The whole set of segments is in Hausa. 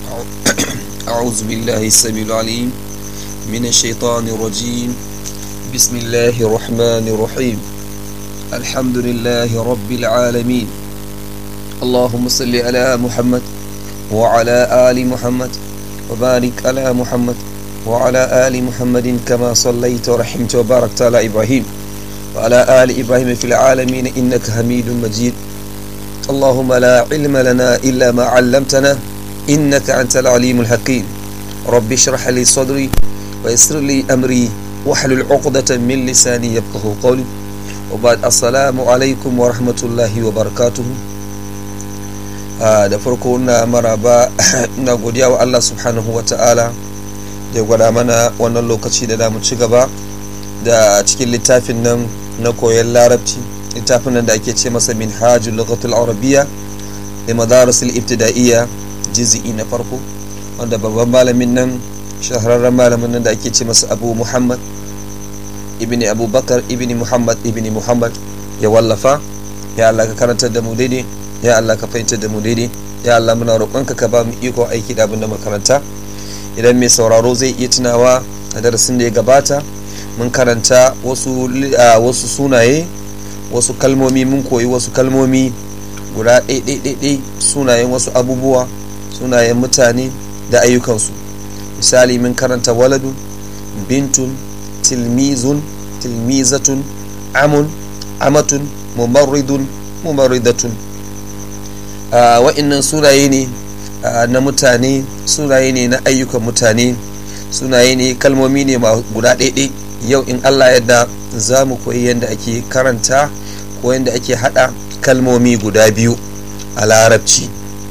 أعوذ بالله السميع العليم من الشيطان الرجيم بسم الله الرحمن الرحيم الحمد لله رب العالمين اللهم صل على محمد وعلى آل محمد وبارك على محمد وعلى آل محمد كما صليت ورحمت وباركت على إبراهيم وعلى آل إبراهيم في العالمين إنك حميد مجيد اللهم لا علم لنا إلا ما علمتنا إنك أنت العليم الحكيم رب اشرح لي صدري ويسر لي أمري واحلل عقدة من لساني يفقه قولي وبعد السلام عليكم ورحمة الله وبركاته da farko na maraba na godiya wa Allah subhanahu wa ta'ala da ya gwada mana wannan lokaci da damu ci gaba da cikin littafin nan na koyon larabci littafin nan da ake ce masa min hajjul lughatul arabiyya da madarasul ibtida'iyya jizi'i na farko wanda babban malamin nan shahararren malamin nan da ake ce masa abu muhammad ibn abubakar ibn muhammad ibn muhammad ya wallafa ya Allah ka karantar da mu daidai ya Allah ka fahimtar da mu daidai ya Allah muna roƙonka ka ba mu iko aiki da abin da makaranta idan mai sauraro zai iya tunawa a darasin da ya gabata mun karanta wasu wasu sunaye wasu kalmomi mun koyi wasu kalmomi guda ɗaiɗaiɗaiɗai sunayen wasu abubuwa sunayen mutane da ayyukansu misali mun karanta waladun bintun tilmizun tilmizatun amun amatun mumarridun mumarridatun wa'innan sunaye ne na mutane sunaye ne na ayyukan mutane sunaye ne kalmomi ne guda ɗaiɗai yau in allah yadda za mu koyi yadda ake karanta ko yadda ake haɗa kalmomi guda biyu a larabci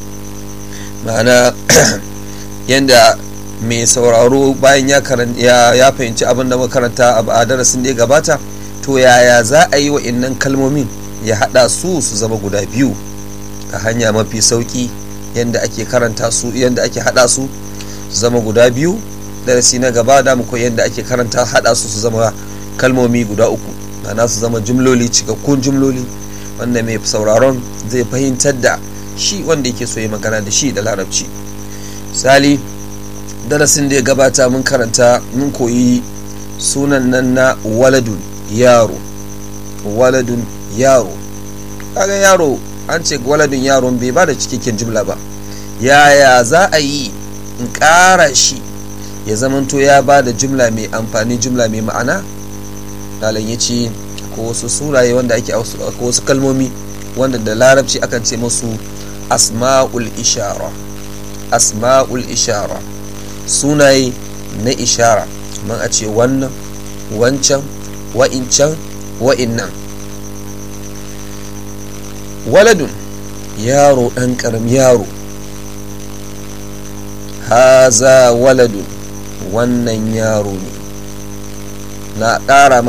ma'ana yadda mai sauraro bayan ya fahimci abin da makaranta a darasin da ya gabata to yaya za a yi wa innan kalmomin ya haɗa su su zama guda biyu a hanya mafi sauƙi yadda ake karanta su yadda ake haɗa su su zama guda biyu darasi na gaba da mu koyi yadda ake karanta haɗa su su zama kalmomi guda uku ma'ana su zama jumloli cikakkun jumloli wanda mai sauraron zai fahimtar da shi wanda yake so ya magana da shi da larabci misali darasin da ya gabata mun karanta mun koyi sunan nan na waladun yaro waladun yaro kaga yaro an ce waladun yaron bai ba da cikakken jumla ba yaya za a yi in ƙara shi ya zamanto ya ba da jumla mai amfani jumla mai ma'ana dalan ya ce ko wasu suraye wanda ake ko wasu kalmomi wanda da larabci akan ce musu asma'ul ishara asma'ul ishara sunaye na ishara man a ce wannan wancan wa'incan wa'innan waladun yaro ɗan ƙaram yaro haza waladun wannan yaro ne na ƙara